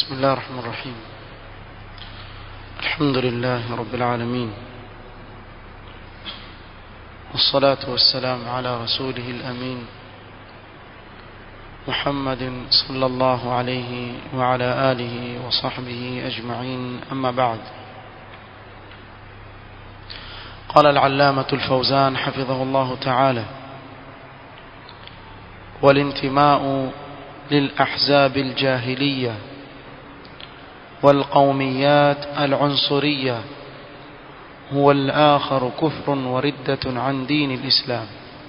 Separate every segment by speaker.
Speaker 1: بسم الله الرحمن الرحيم الحمد لله رب العالمين والصلاة والسلام على رسوله الأمين محمد صلى الله عليه وعلى آله وصحبه أجمعين أما بعد قال العلامة الفوزان حفظه الله تعالى والانتماء للأحزاب الجاهلية والقوميات العنصرية هو الآخر كفر وردة عن دين الإسلام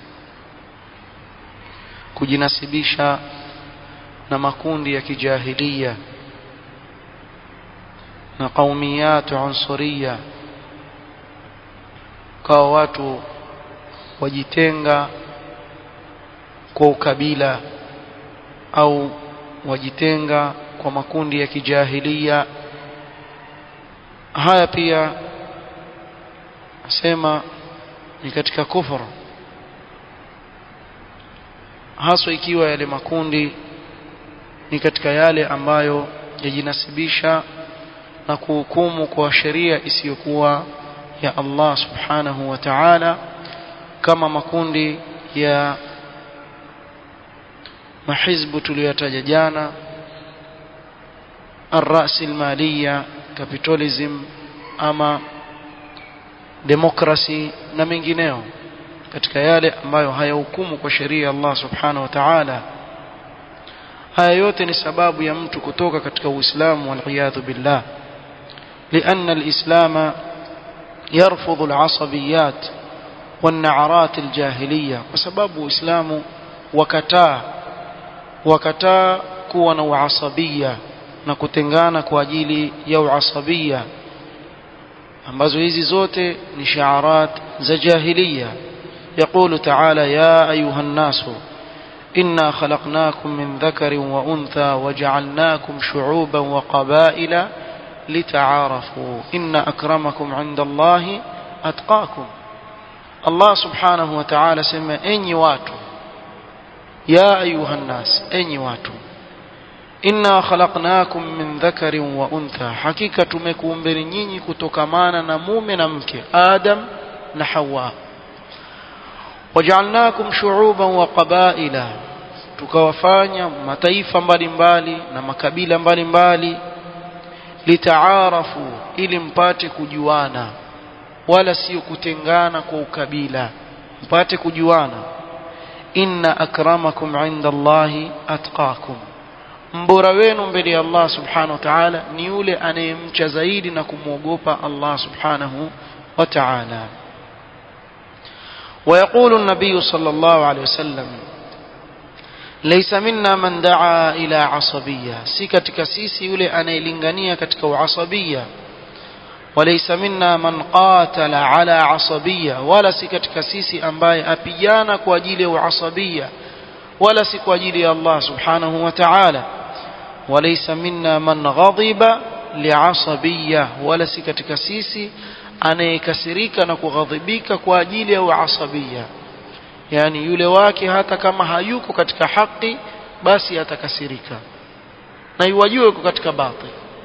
Speaker 1: kujinasibisha na makundi ya kijahilia na qaumiyat unsuria kwa watu wajitenga kwa ukabila au wajitenga kwa makundi ya kijahilia haya pia asema ni katika kufuru haswa ikiwa yale makundi ni katika yale ambayo yajinasibisha na kuhukumu kwa sheria isiyokuwa ya Allah subhanahu wa ta'ala kama makundi ya mahizbu tuliyotaja jana الرأسمالية capitalism ama demokrasi na mengineo katika yale ambayo hayahukumu kwa sheria ya Allah subhanahu wa ta'ala haya yote ni sababu ya mtu kutoka katika Uislamu waliyadhu billah لأن الإسلام يرفض العصبيات والنعرات الجاهلية وسبب إسلام وكتا وكتا كون وعصبية na kutengana kwa ajili ya uasabia ambazo hizi zote ni shiarat za jahiliya يقول تعالى يا أيها الناس إنا خلقناكم من ذكر وأنثى وجعلناكم شعوبا وقبائل لتعارفوا إن أكرمكم عند الله أتقاكم الله سبحانه وتعالى سمى أني واتو يا أيها الناس أني واتو inna khalaqnakum min dhakarin wa untha hakika tumekuumbeni nyinyi kutokamana na mume na mke adam na hawa waja'alnakum shu'uban wa qabaila tukawafanya mataifa mbalimbali na makabila mbalimbali litaarafu ili mpate kujuana wala sio kutengana kwa ukabila mpate kujuana inna akramakum 'inda Allahi atqakum mbora wenu mbele ya Allah subhanahu wa ta'ala ni yule anayemcha zaidi na kumwogopa Allah subhanahu wa ta'ala ويقول النبي صلى الله عليه وسلم ليس منا من دعا إلى عصبية si katika sisi yule anayelingania katika uasabia وليس منا من قاتل على عصبية ولا si katika sisi ambaye apigana kwa ajili ya uasabia wala si kwa ajili ya Allah subhanahu wa ta'ala وليس منا من غضب لعصبية ولا si katika sisi anayekasirika na kughadhibika kwa ajili ya uasabia yani yule wake hata kama hayuko katika haki basi atakasirika na iwajue yuko katika batil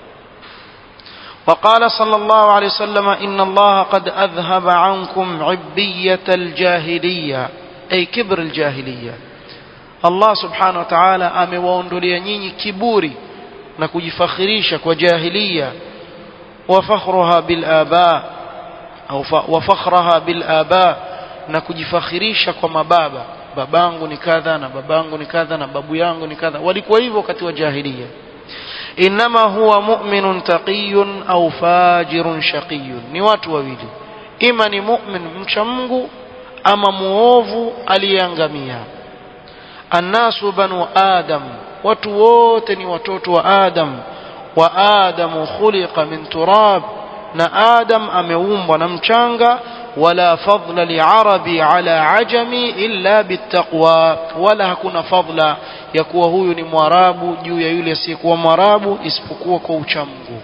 Speaker 1: وقال صلى الله عليه وسلم إن الله قد أذهب عنكم عبية الجاهلية أي كبر الجاهلية Allah subhanahu wa ta'ala amewaondolea nyinyi kiburi na kujifakhirisha kwa jahiliya wa fakhruha bil aba au wa fakhraha bil aba na kujifakhirisha kwa mababa babangu ni kadha na babangu ni kadha na babu yangu ni kadha walikuwa hivyo wakati wa jahiliya inma huwa mu'minun taqiyun au fajirun shaqiyun ni watu wawili ima ni mu'min mcha Mungu ama muovu aliyeangamia annasu banu adam watu wote ni watoto wa adam wa adamu khuliqa min turab na adam ameumbwa na mchanga wala fadla liarabi ala ajami illa bittaqwa wala hakuna fadla ya kuwa huyu ni mwarabu juu ya yule asiyekuwa mwarabu isipokuwa kwa uchamungu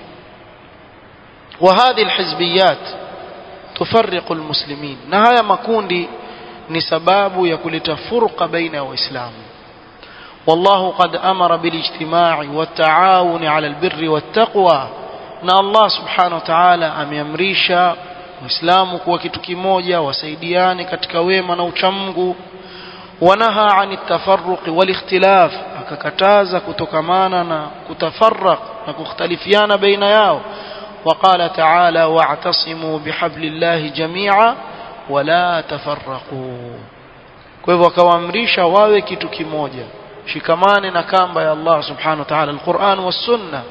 Speaker 1: وهذه الحزبيات تفرق المسلمين na haya makundi ni sababu ya kuleta furqa baina ya waislamu والله قد أمر بالاجتماع والتعاون على البر والتقوى na Allah subhanahu wa ta'ala ameamrisha Uislamu kuwa kitu kimoja wasaidiane katika wema na uchamungu wanaha ani tafarruq wal ikhtilaf akakataza kutokamana na kutafarraq na kukhtalifiana baina yao وقال تعالى واعتصموا بحبل الله جميعا ولا تفرقوا kwa hivyo akawaamrisha wawe kitu kimoja shikamane na kamba ya Allah subhanahu wa ta'ala alquran was sunna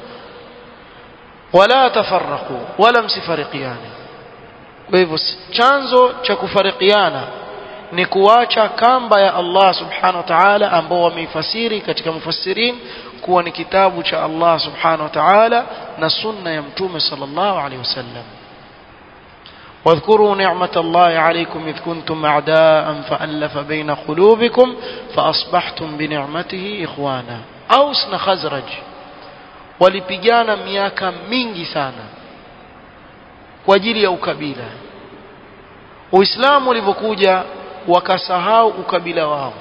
Speaker 1: wala tafarraqu wala msifarikiane kwa hivyo chanzo cha kufarikiana ni kuacha kamba ya Allah subhanahu wa ta'ala ambao wameifasiri katika mufassirin kuwa ni kitabu cha Allah subhanahu wa ta'ala na sunna ya mtume sallallahu alaihi wasallam واذكروا نعمة الله عليكم إذ كنتم أعداء فألف بين قلوبكم فأصبحتم بنعمته إخوانا أوس خزرج walipigana miaka mingi sana kwa ajili ya ukabila uislamu ulivyokuja wakasahau ukabila wao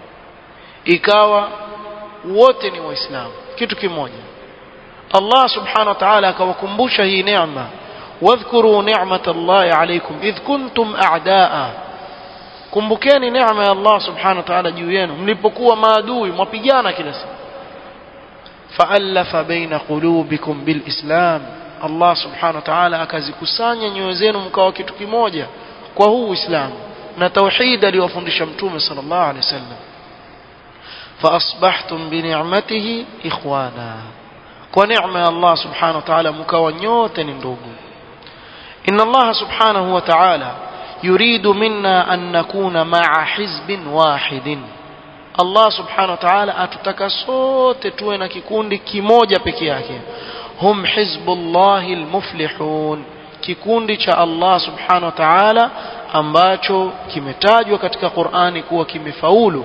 Speaker 1: ikawa wote ni waislamu kitu kimoja Allah subhanahu wa ta'ala akawakumbusha hii neema wadhkuru ni'mat Allah alaykum idh kuntum a'daa kumbukeni neema ya Allah subhanahu wa ta'ala juu yenu mlipokuwa maadui mwapigana kila siku فألف بين قلوبكم بالإسلام الله سبحانه وتعالى akazikusanya nyoyo zenu mkawa kitu kimoja kwa huu Uislamu na tauhid aliyofundisha mtume sallallahu alaihi wasallam فأصبحتم بنعمته إخوانا kwa neema ya Allah subhanahu wa ta'ala mkawa nyote ni ndugu إن الله سبحانه وتعالى يريد منا أن نكون مع حزب واحد Allah subhanahu wa ta'ala atutaka sote tuwe na kikundi kimoja peke yake hum hizbullahi almuflihun kikundi cha Allah subhanahu wa ta'ala ambacho kimetajwa katika Qur'ani kuwa kimefaulu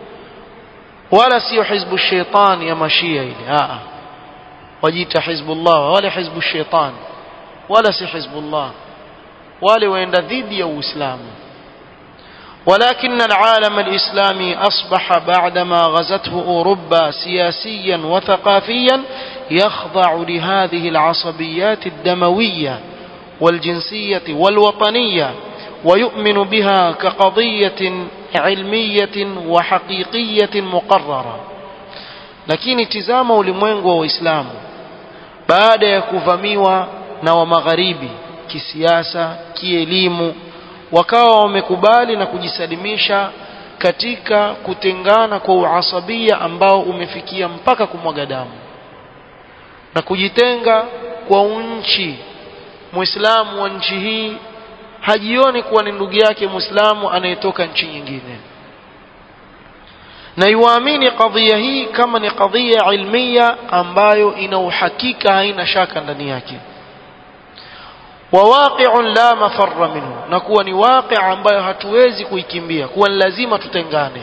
Speaker 1: wala sio hizbu shaitan ya mashia ile a wajita hizbullah wala hizbu shaitan wala si hizbullah wale waenda dhidi ya Uislamu ولكن العالم الإسلامي أصبح بعدما غزته أوروبا سياسيا وثقافيا يخضع لهذه العصبيات الدموية والجنسية والوطنية ويؤمن بها كقضية علمية وحقيقية مقررة lakini tizama ulimwengu wa Uislamu baada ya kuvamiwa na wa magharibi kisiasa kielimu wakawa wamekubali na kujisalimisha katika kutengana kwa uasabia ambao umefikia mpaka kumwaga damu na kujitenga kwa nchi muislamu wa nchi hii hajioni kuwa ni ndugu yake muislamu anayetoka nchi nyingine na iwaamini kadhia hii kama ni kadhia ilmia ambayo ina uhakika haina shaka ndani yake وواقع لا مفر منه نكون واقع ambayo hatuwezi kuikimbia kuwa lazima tutengane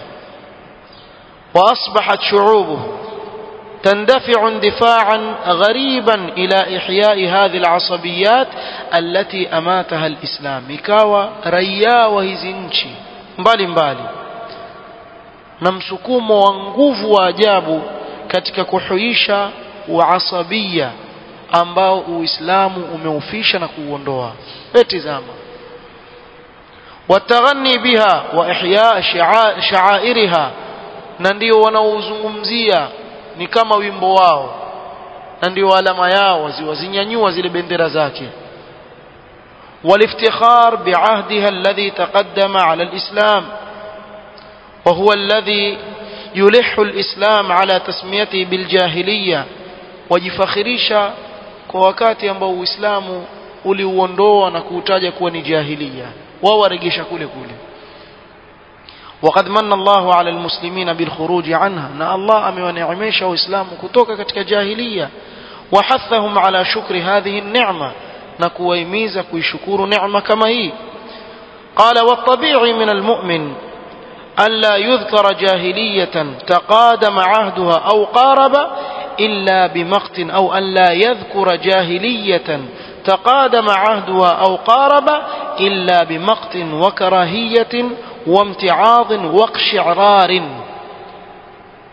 Speaker 1: واصبحت شعوبه تندفع اندفاعا غريبا الى احياء هذه العصبيات التي اماتها الاسلام ikawa raia wa hizi nchi mbali mbali na msukumo wa nguvu wa ajabu katika kuhuisha uasabia ambao uislamu umeufisha na kuuondoa etizama wataghani biha wa ihya sha'airiha na ndio wanaozungumzia ni kama wimbo wao na ndio alama yao wazinyanyua zile bendera zake والافتخار بعهدها الذي تقدم على الإسلام وهو الذي يلح الإسلام على تسميته بالجاهلية وجفخريشا kwa wakati ambao Uislamu uliuondoa na kuutaja kuwa ni jahiliya wao waregesha kule kule وقد من الله على المسلمين بالخروج عنها na Allah amewaneemesha waislamu kutoka katika jahiliya وحثهم على شكر هذه النعمه na kuwahimiza kuishukuru neema kama hii قال والطبيعي من المؤمن ألا يذكر جاهلية تقادم عهدها أو قارب إلا بمقت أو أن لا يذكر جاهلية تقادم عهدها أو قارب إلا بمقت وكراهية وامتعاض واقشعرار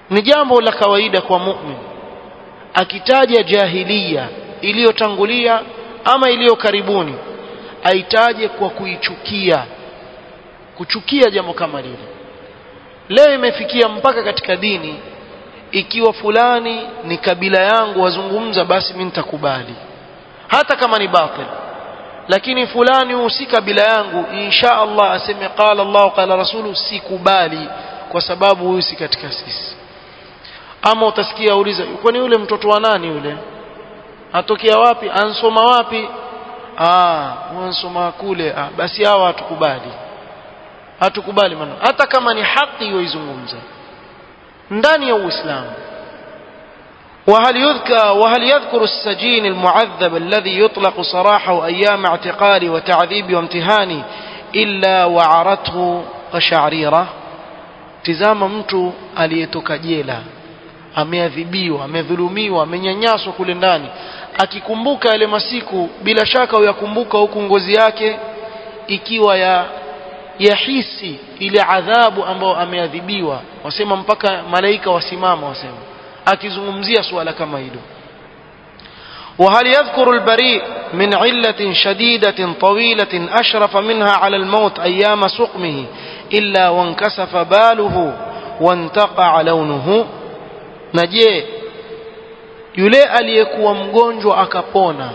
Speaker 1: ni jambo la kawaida kwa mu'min akitaja jahiliya iliyotangulia ama iliyo karibuni aitaje kwa kuichukia kuchukia jambo kama lile leo imefikia mpaka katika dini ikiwa fulani ni kabila yangu wazungumza basi mimi nitakubali hata kama ni batil lakini fulani si kabila yangu insha Allah aseme qala Allah qala rasulu sikubali kwa sababu huyu si katika sisi ama utasikia uliza kwani yule mtoto wa nani yule atokea wapi ansoma wapi ah ansoma kule ah basi hawa hatukubali hatukubali maana hata kama ni haki yoizungumza ndani ya Uislamu وهل يذكر وهل يذكر السجين المعذب الذي يطلق سراحه أيام اعتقال وتعذيب وامتهان إلا وعرته قشعريرة tizama mtu aliyetoka jela ameadhibiwa amedhulumiwa amenyanyaswa kule ndani akikumbuka yale masiku bila shaka uyakumbuka huku ngozi yake ikiwa ya yahisi ile adhabu ambayo ameadhibiwa wasema mpaka malaika wasimama wasema akizungumzia suala kama hilo وهل يذكر البريء من علة شديدة طويلة أشرف منها على الموت أيام سقمه إلا وانكسف باله وانتقع لونه نجي yule aliyekuwa mgonjwa akapona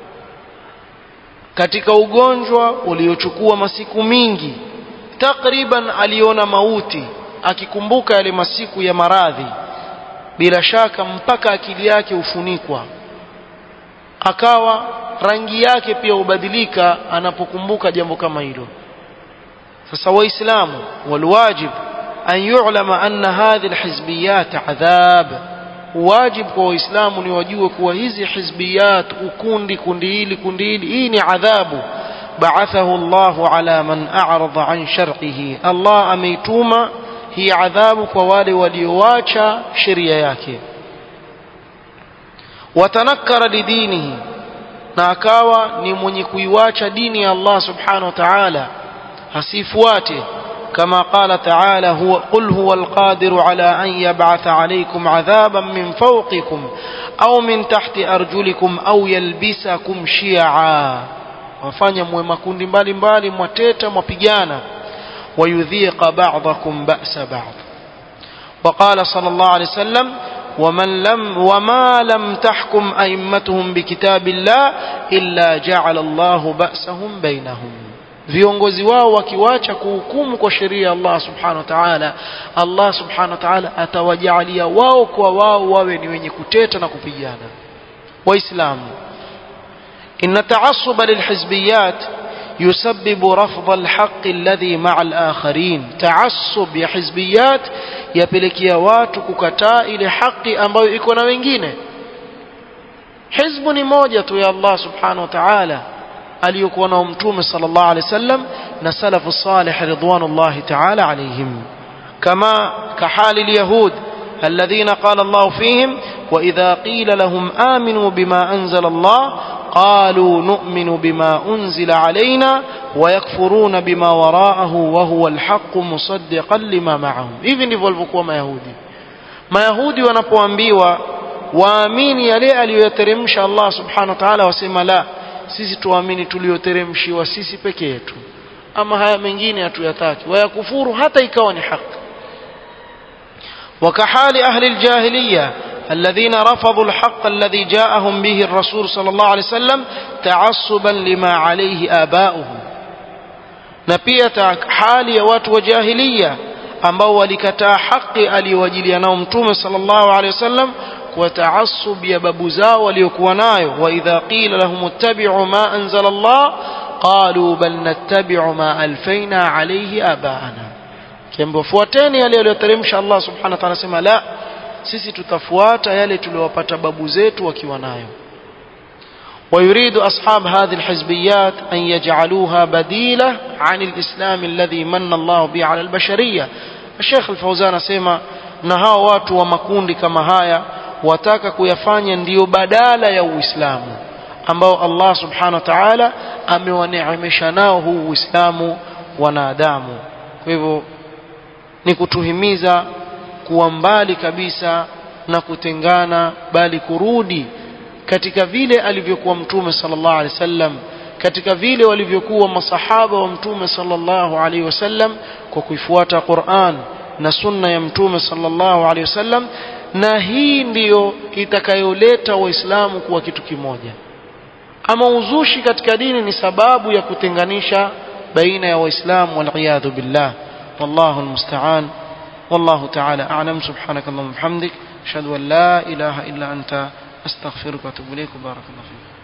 Speaker 1: katika ugonjwa uliochukua masiku mingi takriban aliona mauti akikumbuka yale masiku ya maradhi bila shaka mpaka akili yake hufunikwa akawa rangi yake pia hubadilika anapokumbuka jambo kama hilo sasa waislamu walwajib an yu'lama anna hadhihi alhizbiyat adhab wajib kwa waislamu ni wajue kuwa hizi hizbiyat ukundi kundi hili kundi hili hii ni adhabu ba'athahu Allah ala man a'rada an shar'ihi Allah ameituma hii adhabu kwa wale walioacha sheria yake watanakkara lidinihi na akawa ni mwenye kuiwacha dini ya Allah subhanahu wa ta'ala hasifuate كما قال تعالى هو قل هو القادر على أن يبعث عليكم عذابا من فوقكم أو من تحت أرجلكم أو يلبسكم شيعا wafanya mwe makundi mbalimbali mwateta mwapigana ويذيق بعضكم بأس بعض وقال صلى الله عليه وسلم ومن لم وما لم تحكم أئمتهم بكتاب الله إلا جعل الله بأسهم بينهم viongozi wao wakiwacha kuhukumu kwa sheria ya Allah subhanahu wa ta'ala Allah subhanahu wa ta'ala atawajalia wao kwa wao wawe ni wenye kuteta na kupigana waislamu inna ta'assuba lilhizbiyat يسبب رفض الحق الذي مع الآخرين تعصب ya hizbiyat yapelekea watu kukataa ile haki ambayo iko na wengine hizbu ni moja tu ya Allah subhanahu wa ta'ala aliyokuwa nao mtume sallallahu alaihi wasallam na salafu salih ridwanullahi ta'ala alaihim kama kahali alyahud الذين قال الله فيهم وإذا قيل لهم آمنوا بما أنزل الله قالوا نؤمن بما أنزل علينا ويكفرون بما وراءه وهو الحق مصدقا لما معهم hivi ndivyo walivyokuwa mayahudi mayahudi wanapoambiwa waamini yale aliyoyateremsha Allah subhanahu wa ta'ala wasema la sisi tuamini tuliyoteremshiwa sisi peke yetu ama haya mengine hatuyataki wayakufuru hata ikawa ni haki وكحال أهل الجاهلية الذين رفضوا الحق الذي جاءهم به الرسول صلى الله عليه وسلم تعصبا لما عليه آباؤهم نبية حال يوات وجاهلية ambao walikataa haki aliyowajilia nao mtume sallallahu alaihi wasallam kwa taasub ya babu zao waliokuwa nayo wa idha qila lahum ittabi'u ma anzala Allah qalu bal nattabi'u ma alfaina alayhi abaana kiambo fuateni yale aliyoteremsha Allah subhanahu wa ta'ala sema la sisi tutafuata yale tuliyowapata babu zetu wakiwa nayo ويريد أصحاب هذه الحزبيات أن يجعلوها بديلة عن الإسلام الذي من الله به على البشرية الشيخ الفوزان سيما نها watu wa makundi kama haya wataka kuyafanya ndiyo badala ya Uislamu ambao Allah subhanahu wa ta'ala amewaneemesha nao huu Uislamu wanadamu kwa hivyo ni kutuhimiza kuwa mbali kabisa na kutengana bali kurudi katika vile alivyokuwa mtume sallallahu alaihi wasallam katika vile walivyokuwa masahaba wa mtume sallallahu alaihi wasallam kwa kuifuata Qur'an na sunna ya mtume sallallahu alaihi wasallam na hii ndiyo itakayoleta waislamu kuwa kitu kimoja ama uzushi katika dini ni sababu ya kutenganisha baina ya waislamu waliyadhu billah wallahu almusta'an والله تعالى أعلم سبحانك اللهم وبحمدك أشهد أن لا إله إلا أنت أستغفرك وأتوب إليك وبارك الله فيك